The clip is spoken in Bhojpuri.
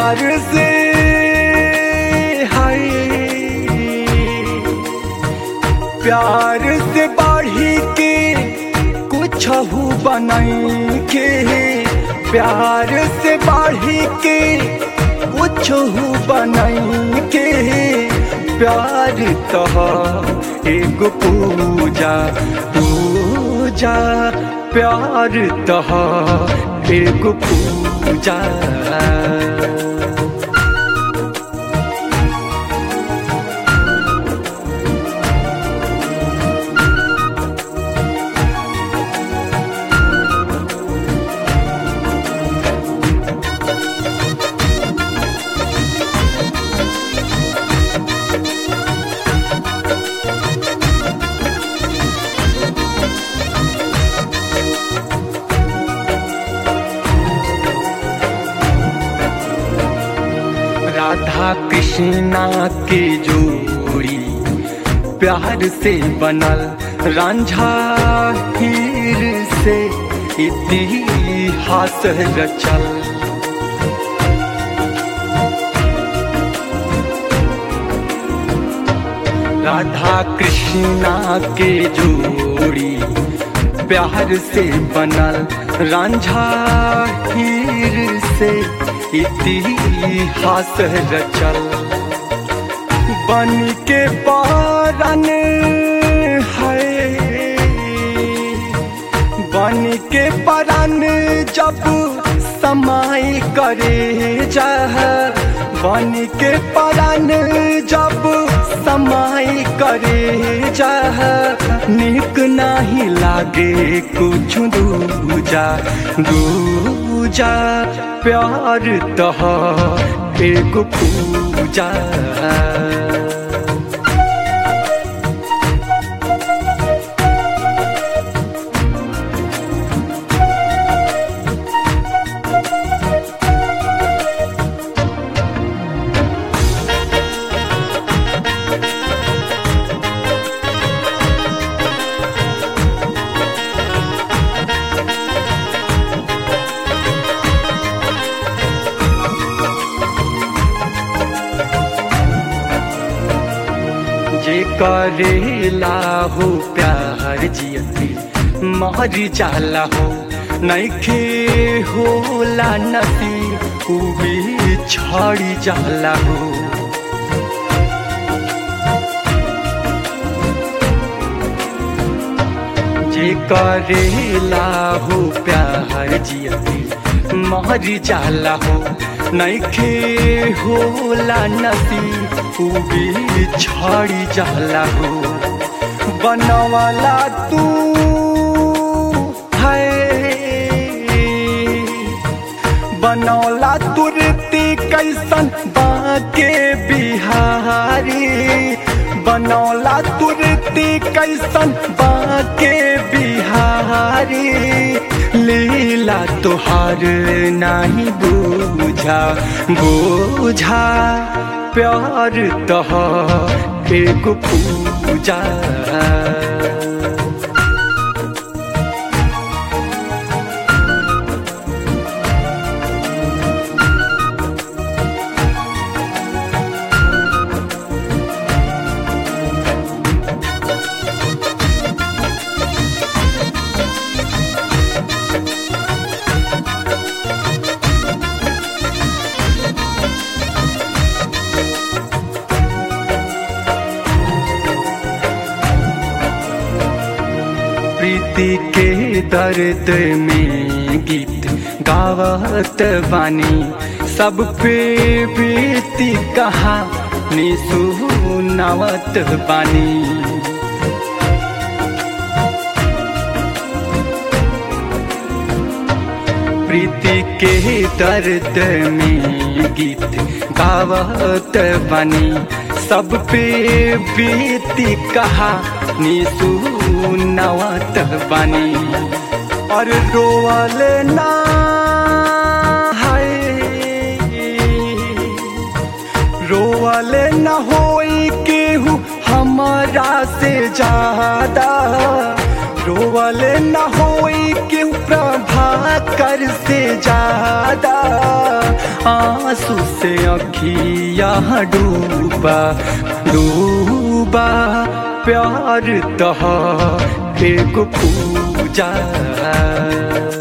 प्यार से हाय प्यार से बढ़ी के कुछ बनाई के प्यार से बढ़ी के कुछ बनाई के प्यार तो एगो पूजा पूजा प्यार तो एगो पूजा राधा कृष्णा के जोड़ी प्यार से बनल रांझा हीर से इतिहास रचल राधा कृष्णा के जोड़ी प्यार से बनल रांझा हीर से इतिहास रचल बन के पारन है बन के पारन जब समाई करे जा बन के पारन जब समाई करे जा निक नाही लागे कुछ दूजा दूजा प्यार तह एक पूजा जे करेला हो प्यार जियती मर जाला हो नैखे होला नती उ भी छड़ी जाला हो जे करेला हो प्यार जियती मर जाला हो नैखे होला नती उ भी छड़ी जाला हो बनवाला तू है बनौला तुरती कैसन बाके बिहारी बनौला तुरती कैसन बाके बिहारी लीला तुहार नहीं बूझा बूझा प्यार तह एक पूजा प्रीति के दर्द में गीत गावत बानी सब पे बीती कहानी सुनावत बानी प्रीति के दर्द में गीत गावत बनी सब पे बीती कहानी सुनावत बनी और रोवल ना है रोवल न होई केहू हमारा से ज्यादा रोवल न होई केहू प्रभाकर से ज्यादा आंसू से अखिया डूबा डूबा प्यार तहा एगो पूजा